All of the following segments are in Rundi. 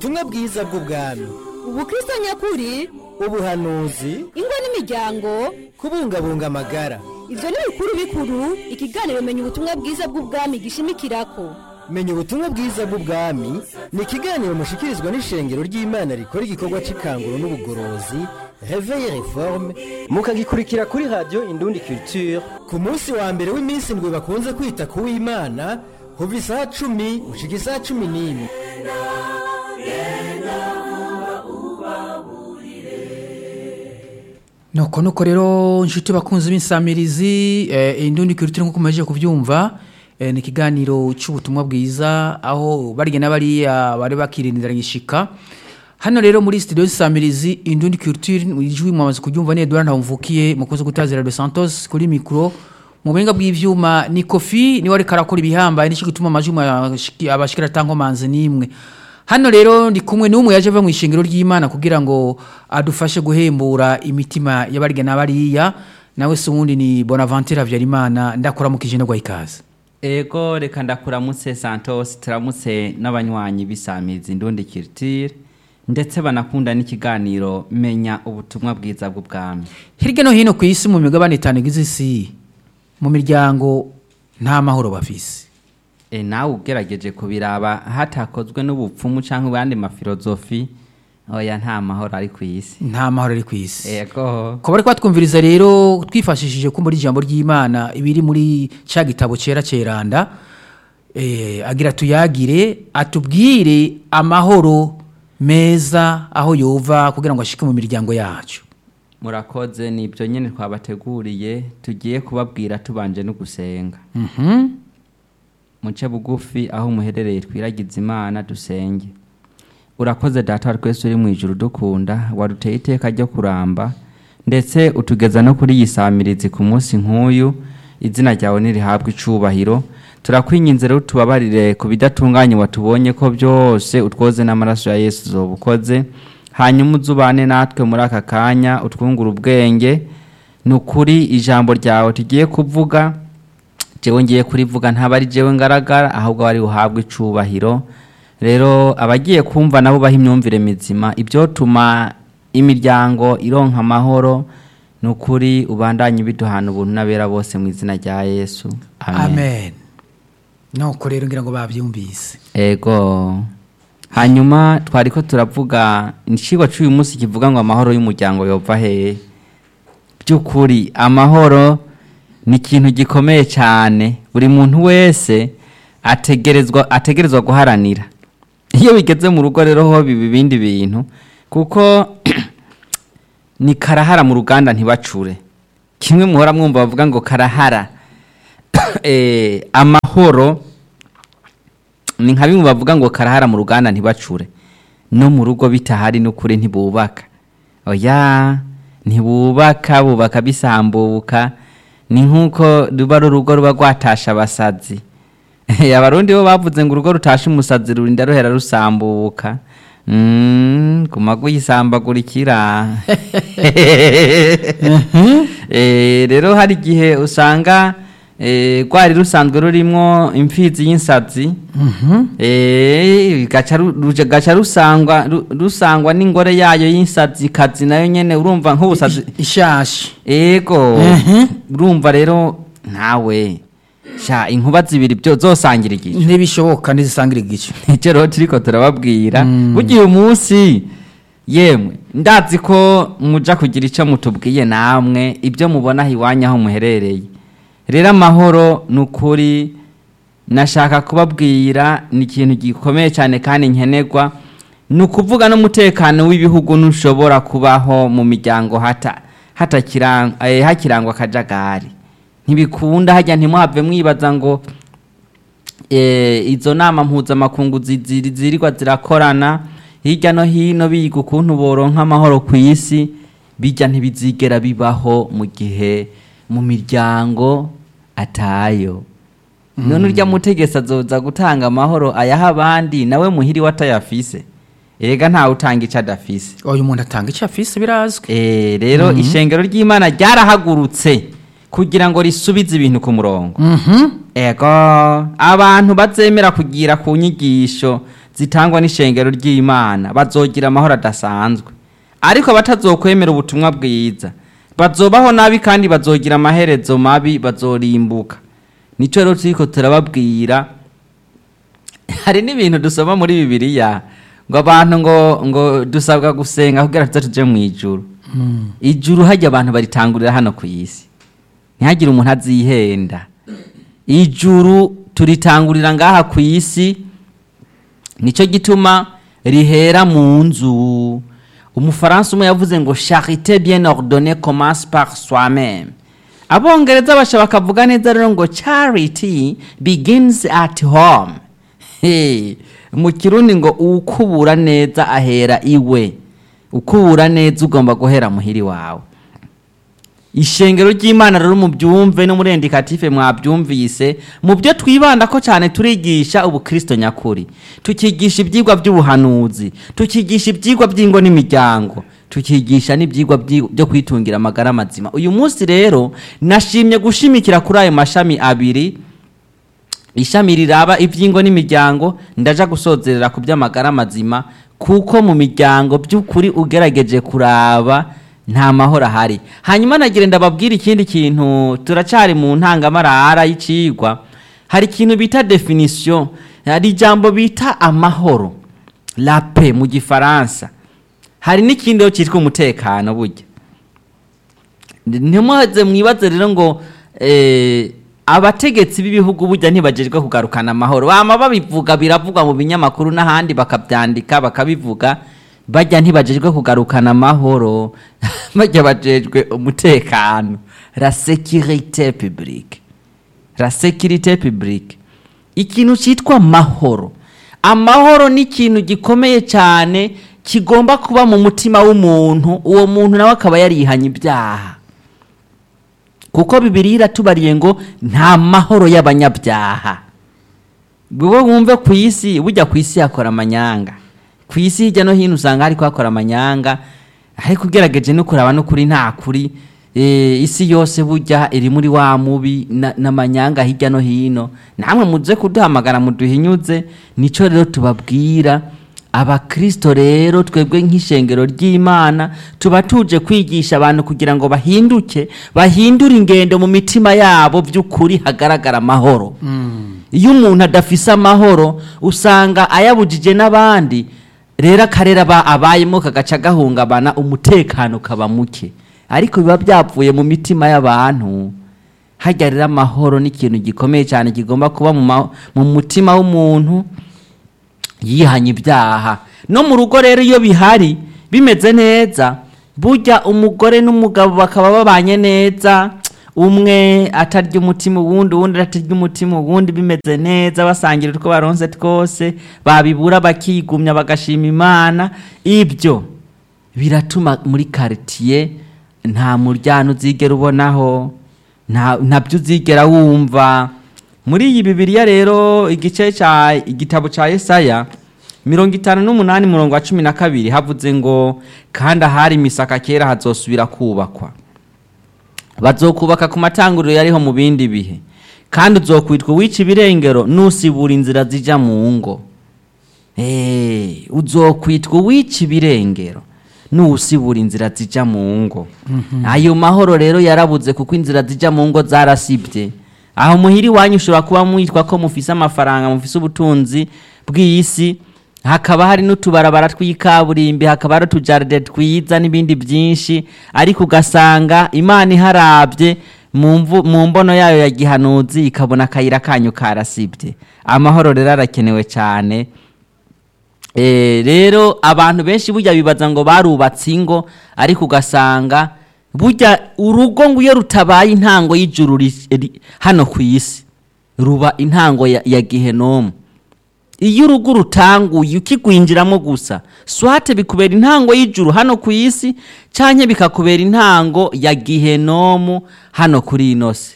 ubutumwa bwiza bw'ubwami ubukristo nyakuri ubuhanuzi ingo n'imiryango kubungabunga amagara ivyo ni bikuru bikuru ikiganiro menya ubutumwa bwiza bw'ubwami gishimikirako menya ubutumwa bwiza bw'ubwami ni ikiganiro mushikirizwa n'ishengero ry'imana rikora igikorwa c'ikanguro n'ubugorozi reveille reforme mukagikurikira kuri radio indundi culture ku munsi wa mbere w'iminsi ndwi bakunze kwita ku w'imana kuva isaha cumi gushika isaha cumi n'imwe nuko nuko rero inshuti bakunze b'insamirizi eh, indundi kirutire nk'uko mumaze kubyumva eh, ni ikiganiro cy'ubutumwa bwiza aho barya n'abariya bari bakirindira gishika hano rero muri studio y'insamirizi indundi kirutire ijwi mwamaze kubyumva ni Edouard Ntawumvukiye mukoze gutazira de Santos kuri mikro mu buhinga bw'ivyuma ni kofi niwe ariko arakora ibihambaye nicyo gituma amajwi mwashiki- abashikira tankomanzi nimwe hano rero ndi kumwe n'umwe yaje ava mu ishingiro ry'imana kugira ngo adufashe guhembura imitima y'abarya n'abariya nawe se ubundi ni bonaventure habyarimana ndakora mu kijana gwa ikaze ego reka ndakuramutse santos turamutse n'abanywanyi b'isamizi ndundi kiritire ndetse banakunda n'ikiganiro menya ubutumwa bwiza bw'ubwami hirya no hino ku isi mu migabane itanu igize isi mu miryango nta mahoro bafise e, nawe ugerageje kubiraba hatakozwe n'ubupfumu cyangwa abandi mafilozofi oya nta mahoro ari ku isi nta mahoro ari ku isi ego ko bari twatwumviriza rero twifashishije ko muri ijambo ry'imana ibiri muri cya gitabo cyera cyeranda eh, agira tuyagire atubwire amahoro meza aho yova kugira ngo ashike mu miryango yacu murakoze ni ibyo nyine twabateguriye tugiye kubabwira tubanje no gusenga Mhm. muce bugufi aho muherereye twiragize imana dusenge urakoze data wa twese uri mu ijuru dukunda waduteye iteka ryo kuramba ndetse utugeza no kuri iyi samirizi ku munsi nk'uyu izina ryawe ntirihabwe icubahiro turakwinginze rero tubabarire ku bidatunganye watubonye ko byose utwoze n'amaraso ya yesu uzoba ukoze hanyuma uzubane natwe muri aka kanya utwungure ubwenge ni ukuri ijambo ryawe tugiye kuvuga jewe ngiye kurivuga ntaba ari jewe ngaragara ahubwo wari uhabwe icubahiro rero abagiye kumva nabo baha imyumvire mizima ibyotuma imiryango ironka amahoro ni ukuri ubandanye biduhana ubuntu n'abera bose mu izina rya yesu amen nuko rero ngira ngo babyumvise ego hanyuma twari ko turavuga icigwa cy'uyu munsi kivuga ngo amahoro y'umuryango yova hehe by'ukuri amahoro ni ikintu gikomeye cyane buri muntu wese ategerezwa ategerezwa guharanira iyo bigeze mu rugo rero ho biba ibindi bintu kuko ni karahara mu ruganda ntibacure kimwe muhora mwumva bavuga ngo karahara Eh, amahoro ni nka bimwe bavuga ngo karahara mu ruganda ntibacure no mu rugo bitahari n'ukuri ntibubaka oya ntibubaka bubaka bisambuka ni nk'uko ruba ari urugo ruba rwatasha abasazi abarundi bo bavuze ngo urugo rutashe umusazi rurinda ruhera rusambuka Mm, guma guyisambagurikira Eh, rero hari igihe usanga eh, rwari rusanzwe rurimwo imfizi y'insazi Eh, gaca ru- ruje- gaca rusangwa ru- rusangwa n'ingore yayo y'insazi kazi nayo nyene urumva nk'ubusazi ishashi ego Mhm. urumva rero nawe sha inkuba zibiri byo zosangira igice ntibishoboka ntizisangira igice nicyo rero turiko turababwira bugiye umunsi yemwe ndazi ko muja kugira icyo mutubwiye namwe ibyo mubona aho iwanyu aho muherereye rero amahoro ni ukuri nashaka kubabwira ni ikintu gikomeye cyane kandi nkenerwa ni ukuvuga n'umutekano w'ibihugu ntushobora kubaho mu miryango hata hatakirang- eh, hakirangwa akajagari ntibikunda hajya ntimuhave mwibaza ngo eh, izo nama mpuzamakungu zi- ziri- zirirwa zirakorana hirya no hino biga ukuntu boronka amahoro ku isi bijya ntibizigera bibaho mu gihe mu miryango atayo none urya mutegetsi azoza gutanga amahoro ayaha abandi nawe muhiri we atayafise erega ntawe utanga icyo adafise uyu muntu atanga icyo afise birazwi Eh, rero ishengero ry'imana ryarahagurutse kugira ngo risubize ibintu ku murongo Mhm. ego abantu bazemera kugira ku nyigisho zitangwa n'ishengero ry'imana bazogira amahoro adasanzwe ariko abatazokwemera ubutumwa bwiza bazobaho nabi kandi bazogira amaherezo mabi bazorimbuka nicyo rero turiko turababwira hari n'ibintu dusoma muri bibiliya ngo abantu ngo ngo dusabwa gusenga kugira tuze tuje mu ijuru ijuru hajya abantu baritangurira hano ku isi ntihagire umuntu azihenda ijuru turitangurira ngaha ku isi nicyo gituma rihera mu nzu umufaransa umwe yavuze ngo charite bien ordonnée commence par soi-même abongereza basha bakavuga neza rero ngo charity begins at home Hey, mu kirundi ngo ukubura neza ahera iwe ukubura neza ugomba guhera muhiri wawe ishengero ry'imana rero mubyumve no muri indikative mwabyumvise mu byo twibanda ko cyane turigisha ubukristo nyakuri tukigisha ibyigwa by'ubuhanuzi tukigisha ibyigwa by'ingo n'imiryango tukigisha n'ibyigwa byi- byo kwitungira amagara mazima uyu munsi rero nashimye gushimikira kuri ayo mashami abiri ishami riraba iby'ingo n'imiryango ndaja gusozerera ku by'amagara mazima kuko mu miryango by'ukuri ugerageje kuraba nta mahoro ahari hanyuma nagira ndababwira ikindi kintu turacyari mu ntangamarara y'icigwa hari ikintu bita definition hari ijambo bita amahoro la paix mu gifaransa hari n'ikindi rero cyitwa umutekano burya ntimuhaze mwibaze rero ngo eh, abategetsi b'ibihugu burya ntibagejwe kugarukana amahoro bama babivuga biravugwa mu binyamakuru n'ahandi bakabyandika bakabivuga bajya ntibagejwe kugarukana amahoro bajya bajejwe umutekano la sécurité publique la sécurité publique ikintu cyitwa amahoro amahoro ni ikintu gikomeye cyane kigomba kuba mu mutima w'umuntu uwo muntu nawe akaba yarihanye ibyaha kuko bibiri iratubariye ngo nta mahoro y'abanyabyaha wowe wumve ku isi bujya ku isi hakora amanyanga ku isi hirya no hino usanga hari kuhakora amanyanga ariko ugerageje no kuraba n'ukuri nta kuri eh, isi yose bujya iri muri wa mubi na- n'amanyanga hirya no hino namwe muze kuduhamagara muduhinyuze nico rero tubabwira abakristo rero twebwe nk'ishengero ry'imana tuba tuje kwigisha abantu kugira ngo bahinduke bahindure ingendo mu mitima yabo by'ukuri hagaragara amahoro iyo umuntu adafise amahoro usanga ayabujije n'abandi rero akarere aba abayemo kagaca gahungabana umutekano kaba muke ariko biba byavuye mu mitima y'abantu hajya rero amahoro ni ikintu gikomeye cyane kigomba kuba mu ma- mu mutima w'umuntu yihanye ibyaha no mu rugo rero iyo bihari bimeze neza burya umugore n'umugabo bakaba babanye neza umwe atarya umutima uwundi uwundi atarya umutima uwundi bimeze neza basangira utwo baronse twose babibura bakigumya bagashima imana ibyo biratuma muri karitiye nta muryano uzigera ubonaho nta ntabyo uzigera wumva muri iyi bibiliya rero igice cya igitabo cya Yesaya mirongo itanu n'umunani murongo wa cumi na kabiri havuze ngo kandi ahari imisaka kera hazosubira kubakwa bazokubaka ku matanguriro yariho mu bindi bihe kandi uzokwitwa uwica ibirengero nusibura inzira zijya mu ngo Eh, uzokwitwa uwica ibirengero nusibura inzira zijya mu ngo ayo mahoro rero yarabuze kuko inzira zijya mu ngo zarasibye aho muhiri wanyu ushobora kuba mwitwa ko mufise amafaranga mufise ubutunzi bw'isi hakaba hari n'utubarabara tw'ikaburimbi hakaba hari utujaride twiza n'ibindi byinshi ariko ugasanga imana iharabye mu mvu- mu mbono yayo ya gihanuzi ikabona akayira kanyu karasibye amahoro rero arakenewe cyane Eh, rero abantu benshi burya bibaza ngo barubatse ingo ariko ugasanga burya urugo ngo iyo rutabaye intango y'ijuru ri- ri- hano ku isi ruba intango ya, ya gihenomu iyo urugo rutanguye ukigwinjiramo gusa swate bikubera intango y'ijuru hano ku isi canke bikakubera intango ya gihenomu hano kuri ino si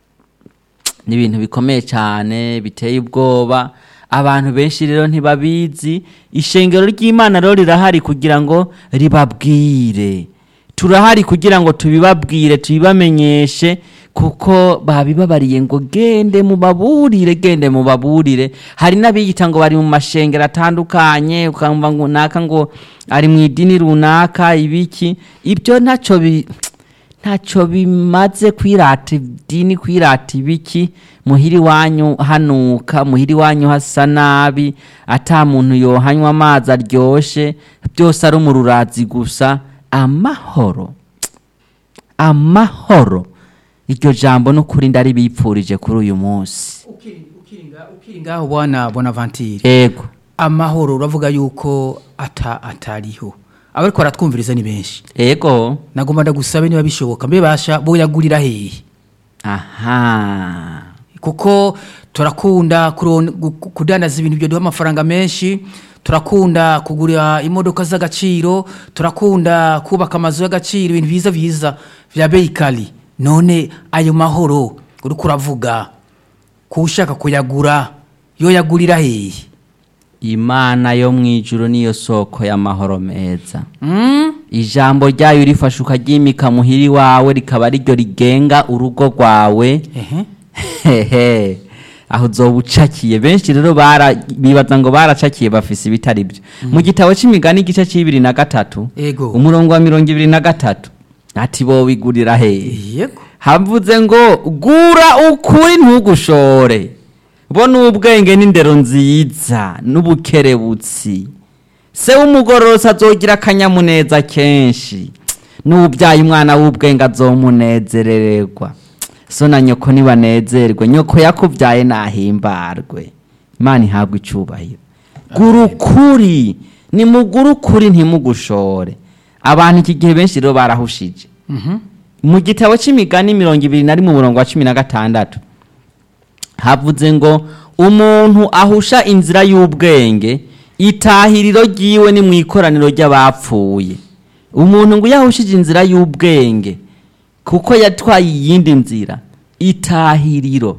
ni ibintu bikomeye cyane biteye ubwoba abantu benshi rero ntibabizi ishengero ry'imana rero rirahari kugira ngo ribabwire turahari kugira ngo tubibabwire tubibamenyeshe kuko babibabariye ngo gende mubaburire gende mubaburire hari n'abiyita ngo bari mu mashengero atandukanye ukumva ngo naka ngo ari mu idini runaka ibiki ibyo ntacyo bi ntacyo bimaze kwirata idini kwirata ibiki muhiri wanyu hanuka muhiri wanyu hasa nabi ata muntu yohanywa amazi aryoshye byose ari umururazi gusa amahoro amahoro iryo jambo n'ukuri ndari bipfurije kuri uyu munsi ukiri ngaho bwana bonavantire ego amahoro uravuga yuko ata atariho abariko baratwumviriza ni benshi ego nagomba ndagusabe niba bishoboka mbe basha boyagurira hehe aha kuko turakunda kuron- gu- gu- kudandaza ibintu byoduha amafaranga menshi turakunda kugura imodoka z'agaciro turakunda kubaka amazu y'agaciro ibintu biza biza vya beikali none ayo mahoro uriko uravuga kushaka kuyagura yoyagurira hehe imana yo mu ijuru niyo soko y'amahoro meza ijambo ryayo rifashe ukaryimika muhiri wawe rikaba ariryo rigenga urugo rwawe ehe hehe aho uzoba ucakiye benshi rero bara- bibaza ngo baracakiye bafise ibitari byo mu gitabo c'imigani igice c'ibiri na gatatu Ego. umurongo wa mirongo ibiri na gatatu ati bobigurira hehe yego havuze ngo gura ukuri ntugushore bo n'ubwenge n'indero nziza n'ubukerebutsi se w'umugororotsi azogira akanyamuneza kenshi n'ubyaye umwana w'ubwenge azomunezerererwa so na nyoko nibanezerwe nyoko yakubyaye nahimbarwe imana ihabwa icubahiro gura ukuri nimugure ukuri ntimugushore abantu iki gihe benshi rero barahushije mu gitabo c'imigani mirongo ibiri na rimwe umurongo wa cumi na gatandatu havuze ngo umuntu ahusha inzira y'ubwenge itahiriro ryiwe ni mu ikoraniro ry'abapfuye umuntu ngo iyo ahushije inzira y'ubwenge kuko yatwaye iyindi nzira itahiriro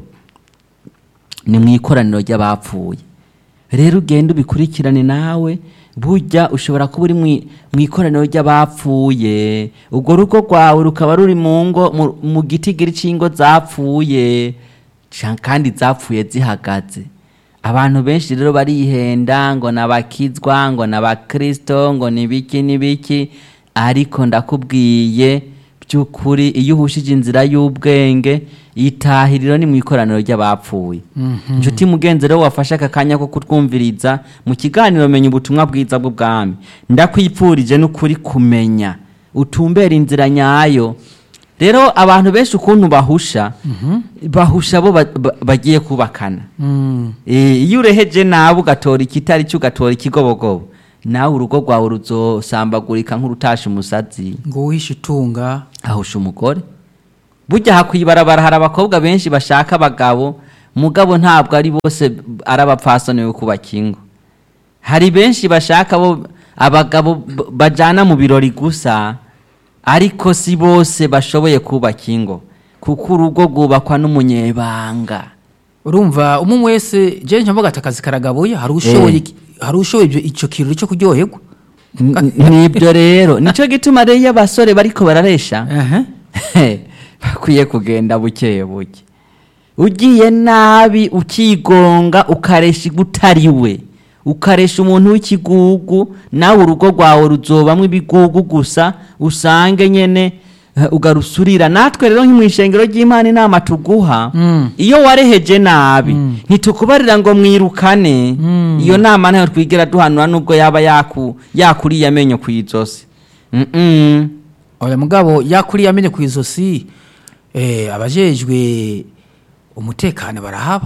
ni mu ikoraniro ry'abapfuye rero ugenda ubikurikirane nawe burya ushobora kuba uri mwi- mu ikoraniro ry'abapfuye urwo rugo rwawe rukaba ruri mu ngo mu- mu gitigiri cy'ingo zapfuye ca- kandi zapfuye zihagaze abantu benshi rero barihenda ngo nabakizwa ngo nabakristo ngo nibiki nibiki ariko ndakubwiye by'ukuri iyo uhushije inzira y'ubwenge itahiriro ni mu ikoraniro ry'abapfuye inshuti mugenzi rero wafashe aka kanya ko kutwumviriza mu kiganiro menya ubutumwa bwiza bw'ubwami ndakwipfurije n'ukuri kumenya utumbera inzira nyayo rero abantu benshi ukuntu bahusha bahusha bo ba- ba- bagiye kubakana Eh, iyo ureheje nawe ugatora ikitari cyo ugatora ikigobogobo nawe urugo rwawe ruzosambagurika nk'urutasha umusazi ngo uhishe utunga ahusha umugore burya hakwibarabara hari abakobwa benshi bashaka abagabo mugabo ntabwo ari bose ari abapfasoni bo kubaka ingo hari benshi bashaka bo abagabo b- bajana mu birori gusa ariko si bose bashoboye kubaka ingo kuko urugo rwubakwa n'umunyebanga urumva umwe wese je nca mvuga ati akazi karagabuye hari ushoboye iki- hari ushoboye ibyo- ico kirori cyo kuryoherwa N- nibyo rero nicyo gituma rero iyo abasore bariko bararesha Ehe. bakwiye kugenda buke buke ugiye nabi ukigonga ukaresha utari we ukaresha umuntu w'ikigugu nawe urugo rwawe ruzobamwo ibigugu gusa usange nyene eh, ugarusurira natwe rero nko mu ishengero ry'imana inama tuguha iyo wareheje nabi ntitukubarira ngo mwirukane iyo nama ntayo twigera duhanura nubwo yaba yaku yakuriye amenyo ku izosi Mm, mm. oya mugabo yakuriye amenye ku izosi eh, abajejwe umutekano barahaba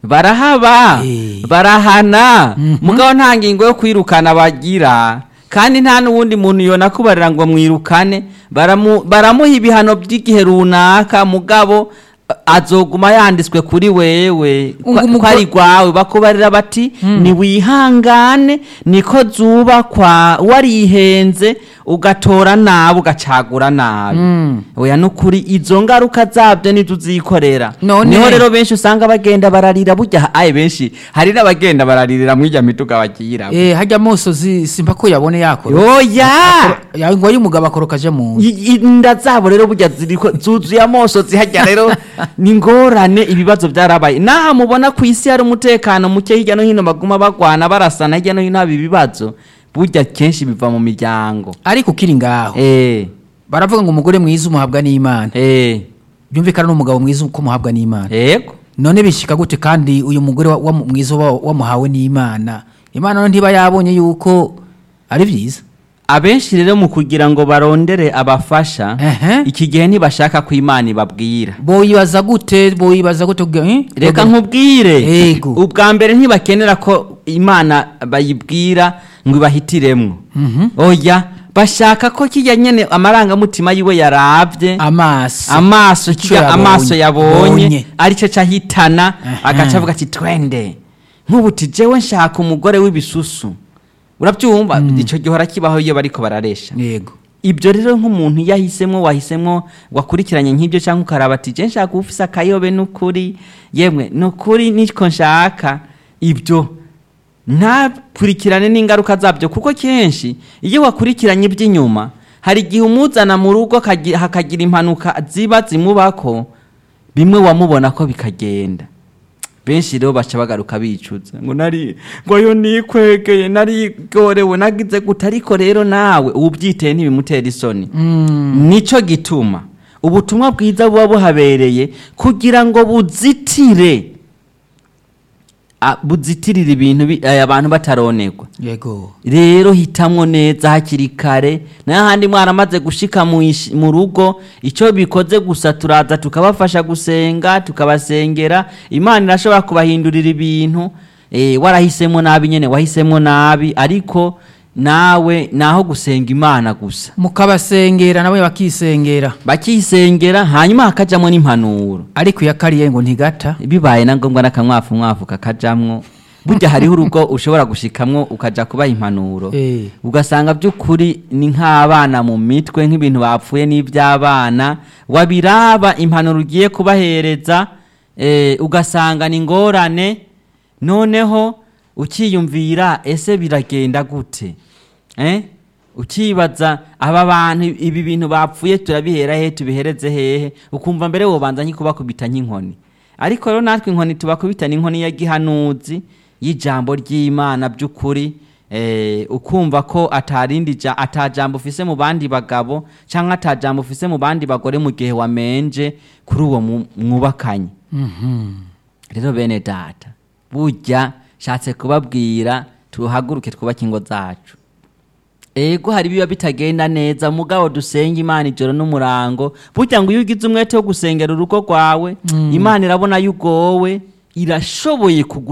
barahaba Eh. barahana mugabo nta ngingo yo kwirukana bagira kandi nta n'uwundi muntu yona kubarira ngo mwirukane baramu- baramuha ibihano by'igihe runaka mugabo a- azoguma yanditswe kuri wewe Ngo ko umugore- ko ari rwawe bakubarira bati niwihangane niko zubakwa warihenze ugatora nabi ugacagura nabi oya nukuri izo ngaruka zabyo nizo uzikorera None- niho rero benshi usanga bagenda bararira burya aye benshi hari n'abagenda bararirira muri irya mituga bagiyiramo eh hajya amosozi simba ko yabone yakora oya ya ngo y'umugabo akoroka aje mu nzu I- inda zabo rero burya ziriko zuzuye amoso zihajya rero ni ngorane ibibazo byarabaye naha mubona ku isi hari umutekano muke hirya no hino baguma bagwana barasana hirya no hino haba ibibazo burya kenshi biva mu miryango ariko ukiri ngaho eh baravuga ngo umugore mwiza umuhabwa n'imana eh byumvikana n'umugabo mwiza uko umuhabwa n'imana yego none bishika gute kandi uyu mugore wa- wa- mwiza wa- wamuhawe n'imana imana none ntiba yabonye yuko ari byiza abenshi rero mu kugira ngo barondere abafasha Ehe. iki gihe ntibashaka ko imana ibabwira boyibaza gute boyibaza gute kugira- eh? reka nkubwire Yego. ubwa mbere ntibakenera ko imana bayibwira ngo ibahitiremwo oya bashaka ko kijya nyene amarangamutima yiwe yaravye amaso amaso Ico kijya yabonye. amaso yabonye Bonye. arico cahitana Aha. agaca avuga ati twende nk'ubu ti jewe nshaka umugore w'ibisusu urabyumva ico gihora kibaho iyo bariko bararesha yego ibyo rero nk'umuntu iyo ahisemo wahisemo wakurikiranye nk'ibyo cyangwa ukaraba ati je nshaka ufise akayobe n'ukuri yemwe n'ukuri niko nshaka ibyo ntakurikirane n'ingaruka zabyo kuko kenshi iyo wakurikiranye iby'inyuma hari igihe umuzana mu rugo akagi- hakagira impanuka ziba zimubako bimwe wamubona ko bikagenda benshi rero baca bagaruka bicuza ngo nari ngo yo nikwegeye narigorewe nagize gute ariko rero nawe ubyiteye ntibimutera isoni nico gituma ubutumwa bwiza buba buhabereye kugira ngo buzitire a- buzitirire ibintu bi- eh, abantu bataronerwa yego rero hitamwo neza hakiri kare n'ahandi mwaramaze gushika mu ish- mu rugo icyo bikoze gusa turaza tukabafasha gusenga tukabasengera imana irashobora kubahindurira ibintu eh, warahisemo nabi nyene wahisemo nabi ariko nawe naho gusenga imana gusa mukabasengera nabo bakisengera bakisengera hanyuma hakajamwo n'impanuro ariko iyo akariye ngo ntigata bibaye na ngombwa n'akamwafu mwafu kakajamwo burya hariho urugo ushobora gushikamwo ukaja kubaha impanuro Eh. ugasanga by'ukuri ni nk'abana mu mitwe nk'ibintu bapfuye n'iby'abana wabiraba impanuro ugiye kubahereza eh, ugasanga ni ingorane noneho ukiyumvira ese biragenda gute eh? ukibaza aba bantu ibi bintu bapfuye turabihera hehe tubihereze hehe ukumva mbere wobanza nk'ikubakubita nk'inkoni ariko rero natwe inkoni tubakubita n'inkoni ya gihanuzi y'ijambo ry'imana by'ukuri eh, ukumva ko atarindi ja, atajambo ufise mu bandi bagabo cyangwa atajambo ufise mu bandi bagore mu gihe wamenje kuri uwo mu- mwubakanye rero bene data burya shatse kubabwira tuhaguruke twubake ingo zacu ego hari biba bitagenda neza mugabo dusenga imana ijoro n'umurango burya ngo iyo ugize umwete wo gusengera urugo rwawe imana irabona yugowe irashoboye kugu